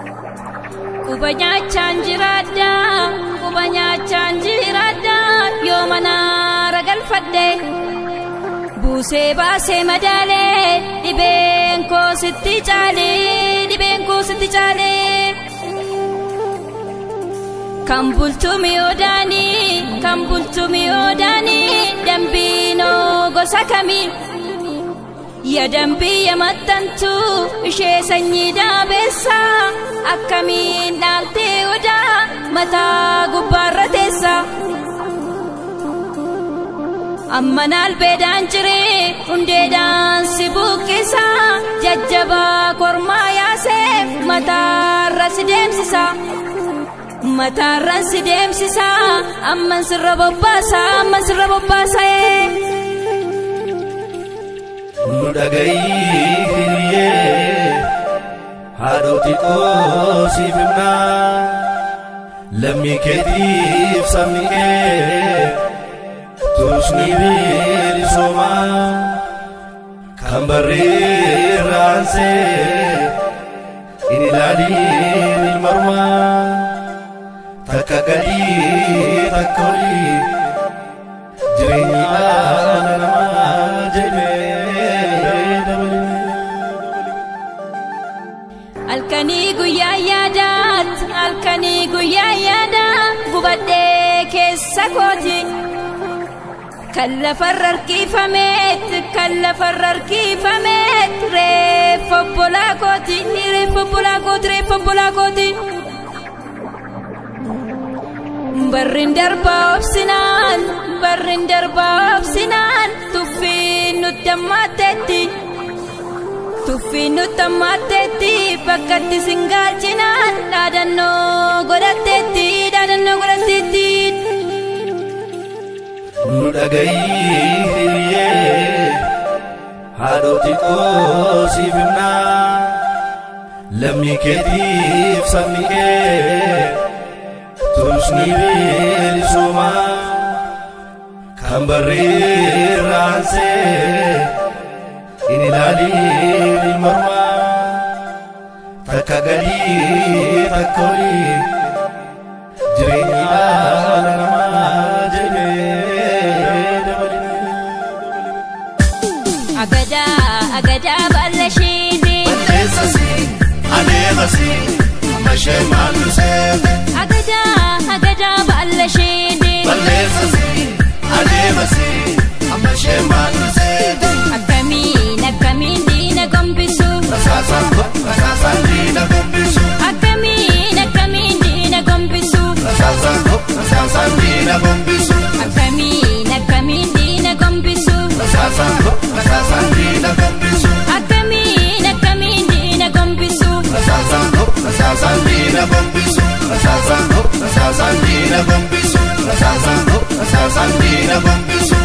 Quba nyaachaan jiraadha quba nyaachaan jiraadha yoo mana ragalfadhe buusee baasee madaalee dhibeen koo sitti caalee dhibeen koo sitti caalee. Kan bultuumi odaanii kan bultuumi odaanii dambiinoo gosa kamii. Ya dambii ya maxxantu ishee sanyii daabeessa akkamiin dhaaltee odaa mataa gubbaarra teessa. Amma naalbeedhaan jiree hundeedhaan si buqqisa jajjabaa kormaa yaasee mataarra si deemsisa. Mataarra si deemsisa amman sirra bobbaasa amman sirra bobbaasa'ee. nu dhagayii hiriyyee haadhoti qoosiif himnaa lammii keetiif sabni kee tusni bilisoomaa kan barreerraansee in ilaaliin ilmarmaa takka gadii takka olii jireenyi dhala namaa jedhee dabale. Halkanii guyyaa yaadaat halkanii guyyaa yaada gubadhee keessa kooti. Kan lafarra harkifameet kan lafarra harkifameet reeffa obbolaa kooti reeffa obbolaa kooti reeffa obbolaa kooti. Barrin darbaa obsinaan barrin darbaa obsinaan tuffiin nutti ammaatteetti. Tuffiin nutti ammaatteetti bakkatti singaalchinaan dhaadannoo godhatteetti dhaadannoo godhatteetti. nu dhagayii hiriyyee haadhoti qoosiif himnaa lammii keetiif sabni kee tusni bilisoomaa kan barreerraansee in ilaaliin ilmarmaa takka gadii takka olii jireenyi dhala namaa jedhee dabale. Agadaa agadaa bal'ashiini. Balleessasi adeemasi amma ishee maallu seete. Agadaa agadaa bal'ashiini. Balleessasi adeemasi amma ishee maallu seete. Akkamiin akkamiin diina gombisu. Rasaasaan ko rasaasaan diina gombisu. Akkamiin akkamiin diina gombisu. Rasaasaan ko rasaasaan diina gombisu. Akkamiin akkamiin diina gombisu. Rasaasaan ko rasaasaan diina gombisu. Akkamiin akkamiin diina gombisu. Rasaasaan ko rasaasaan diina gombisu. Rasaasaan ko rasaasaan diina gombisu. Rasaasaan ko rasaasaan diina gombisu.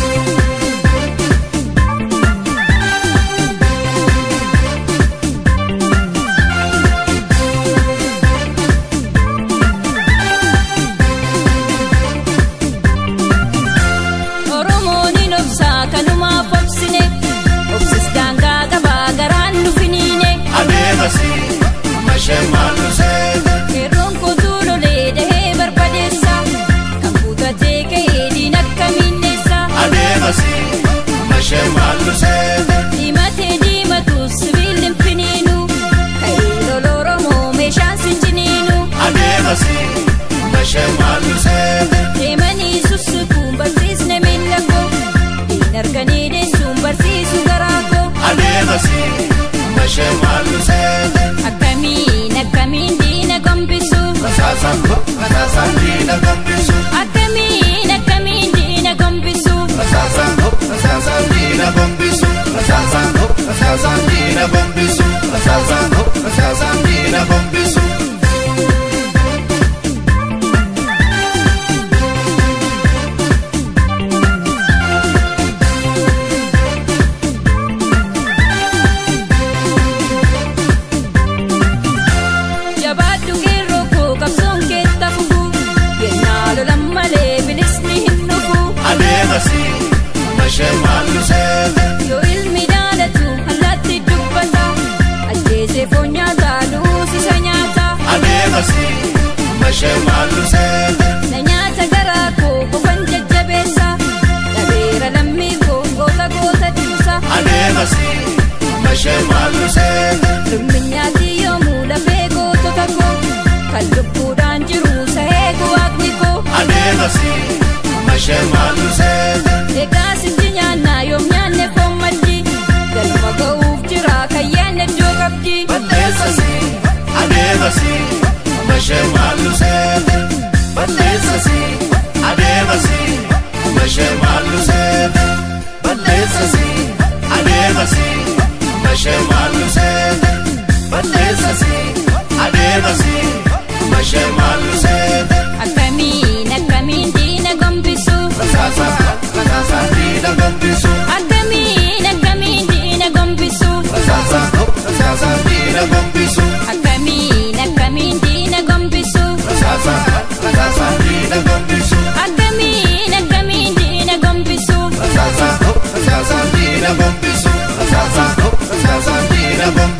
Oromoon hin obsaa kanumaaf obsine. Obsis daangaa qabaa garaan nu finiine. Adeemasi amma ishee maallu seete. Qeerroon kootuu lolee dahee barbadeessa. Kan kutatee ka'ee diina akkamiinneessa. Adeemasi amma ishee maallu seete. Diimatee diimatus sibiilli hin finiinu. Ka'ee lola Oromoo meeshaan si ciniinu. Adeemasi amma ishee maallu seete. Deemanii sussukuun barsiisne miila koo. Diin arganii deessuun barsiisu garaa koo. Adeemasi amma ishee maallu seete. Akkamiin akkamiin diina gombisu. Rasaasaan ko rasaasaan diina gombisu. Akkamiin akkamiin diina gombisu. Rasaasaan ko rasaasaan diina gombisu. Rasaasaan ko rasaasaan diina gombisu. Rasaasaan ko rasaasaan diina gombisu. Jabaadhu qeerroo koo qabsoon keetta fufu. Yennaa lolan malee bilisni hin dhufu. Adeemasi amma ishee maallu seete. Yoo ilmi daalatu allaatti dubbata. Ajjeesee foon nyaataa duus isa nyaata. mashee maallu seete. Na nyaata garaa koo qofan jajjabeessa. Dhabeera lammii koo goota goota dhiisa. Adeemasi mashee maallu seete. Lumminyaatti yoomuu lafee gootota koo. Kan lubbuudhaan jiru sahee waaqni koo. Adeemasi mashee maallu seete. Egaa sinji nyaannaa yoom nyaanne foon maddi. Galma ga'uuf jira kan yaadne iddoo qabdi. Balleessasi adeemasi mashee maallu seete. Balleessasi adeemasi mashee maallu seete. Balleessasi adeemasi mashee maallu seete. Balleessasi adeemasi mashee maallu seete. Akkamiin akkamiin diina gombisu. Rasaasa rasaasa diina gombisu. Akkamiin akkamiin diina gombisu. Rasaasa rasaasa diina gombisu. Akkamiin akkamiin diina gombisu. Rasaasa rasaasa diina gombisu. Akkamiin akkamiin diina gombisu. Rasaasa rasaasa diina gombisu. Rasaasa rasaasa diina gombisu.